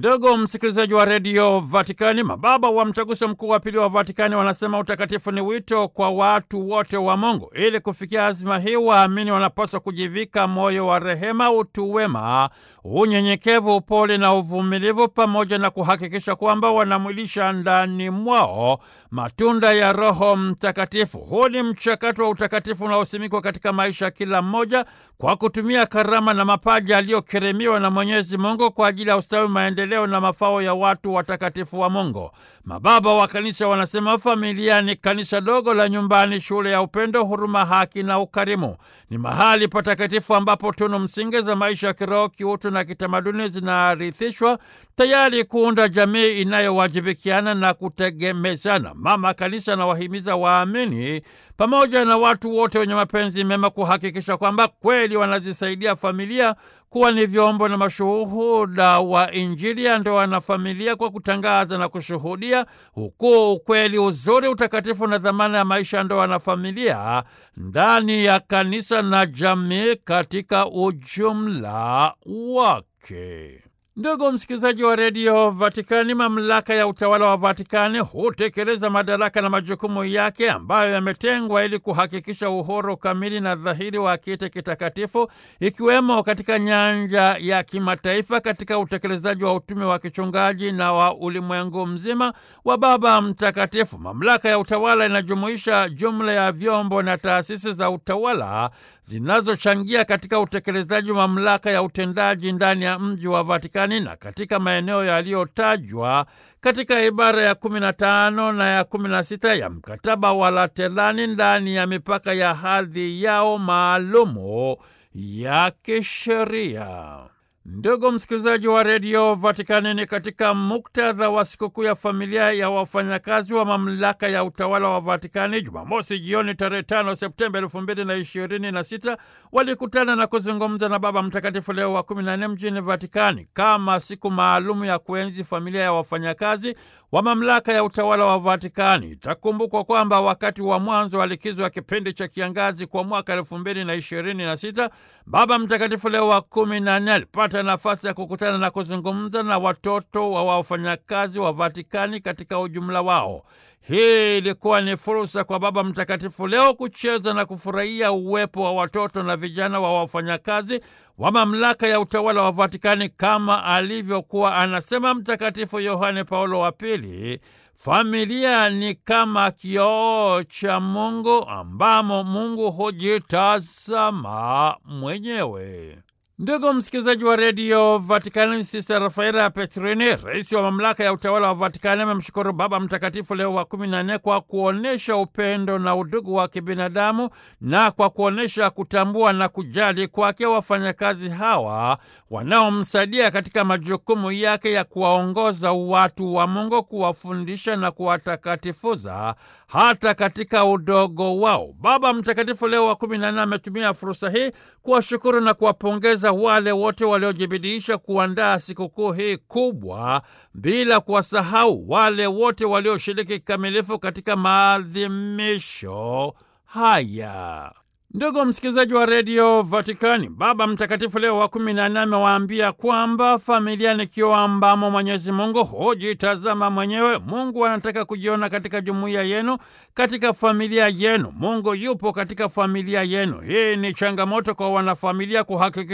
Ndugu msikilizaji wa redio Vatikani, mababa wa mtaguso mkuu wa pili wa Vatikani wanasema utakatifu ni wito kwa watu wote wa Mungu. Ili kufikia azima hii, waamini wanapaswa kujivika moyo wa rehema, utu wema, unyenyekevu, upole na uvumilivu, pamoja na kuhakikisha kwamba wanamwilisha ndani mwao matunda ya Roho Mtakatifu. Huu ni mchakato wa utakatifu unaosimikwa katika maisha ya kila mmoja kwa kutumia karama na mapaji aliyokirimiwa na Mwenyezi Mungu kwa ajili ya ustawi, maendeleo na mafao ya watu watakatifu wa Mungu. Mababa wa Kanisa wanasema familia ni kanisa dogo la nyumbani, shule ya upendo, huruma, haki na ukarimu. Ni mahali patakatifu ambapo tunu msingi za maisha ya kiroho, kiutu na kitamaduni zinarithishwa tayari kuunda jamii inayowajibikiana na kutegemezana. Mama Kanisa anawahimiza waamini pamoja na watu wote wenye mapenzi mema kuhakikisha kwamba kweli wanazisaidia familia kuwa ni vyombo na mashuhuda wa Injili ya ndoa na familia kwa kutangaza na kushuhudia ukuu, ukweli, uzuri, utakatifu na dhamana ya maisha ya ndoa na familia ndani ya kanisa na jamii katika ujumla wake. Ndugu msikilizaji wa redio Vatikani, mamlaka ya utawala wa Vatikani hutekeleza madaraka na majukumu yake ambayo yametengwa ili kuhakikisha uhuru kamili na dhahiri wa kiti kitakatifu, ikiwemo katika nyanja ya kimataifa, katika utekelezaji wa utume wa kichungaji na wa ulimwengu mzima wa Baba Mtakatifu. Mamlaka ya utawala inajumuisha jumla ya vyombo na taasisi za utawala zinazochangia katika utekelezaji wa mamlaka ya utendaji ndani ya mji wa Vatikani na katika maeneo yaliyotajwa katika ibara ya kumi na tano na ya kumi na sita ya mkataba wa Laterani ndani ya mipaka ya hadhi yao maalumu ya kisheria. Ndugu msikilizaji wa redio Vatikani, ni katika muktadha wa sikukuu ya familia ya wafanyakazi wa mamlaka ya utawala wa Vatikani, Jumamosi jioni tarehe tano Septemba elfu mbili na ishirini na sita walikutana na kuzungumza na Baba Mtakatifu Leo wa kumi na nne mjini Vatikani kama siku maalumu ya kuenzi familia ya wafanyakazi wa mamlaka ya utawala wa Vatikani. Itakumbukwa kwamba wakati wa mwanzo wa likizo ya kipindi cha kiangazi kwa mwaka elfu mbili na ishirini na sita Baba Mtakatifu Leo wa kumi na nne alipata nafasi ya kukutana na kuzungumza na watoto wa wafanyakazi wa Vatikani katika ujumla wao. Hii ilikuwa ni fursa kwa Baba Mtakatifu Leo kucheza na kufurahia uwepo wa watoto na vijana wa wafanyakazi wa mamlaka ya utawala wa Vatikani kama alivyokuwa anasema Mtakatifu Yohane Paulo wa Pili, familia ni kama kioo cha Mungu ambamo Mungu hujitazama mwenyewe. Ndugu msikilizaji wa redio Vatikani, Sista Rafaela Petrini, rais wa mamlaka ya utawala wa Vatikani, amemshukuru Baba Mtakatifu Leo wa kumi na nne kwa kuonyesha upendo na udugu wa kibinadamu na kwa kuonyesha kutambua na kujali kwake wafanyakazi hawa wanaomsaidia katika majukumu yake ya kuwaongoza watu wa Mungu, kuwafundisha na kuwatakatifuza hata katika udogo wao. Baba Mtakatifu Leo wa kumi na nne ametumia fursa hii kuwashukuru na kuwapongeza wale wote waliojibidiisha kuandaa sikukuu hii kubwa, bila kuwasahau wale wote walioshiriki kikamilifu katika maadhimisho haya. Ndugu msikilizaji wa redio Vatikani, Baba Mtakatifu Leo wa kumi na nne amewaambia kwamba familia ni kioo ambamo Mwenyezi Mungu hujitazama mwenyewe. Mungu anataka kujiona katika jumuiya yenu, katika familia yenu. Mungu yupo katika familia yenu. Hii ni changamoto kwa wanafamilia kuhakikisha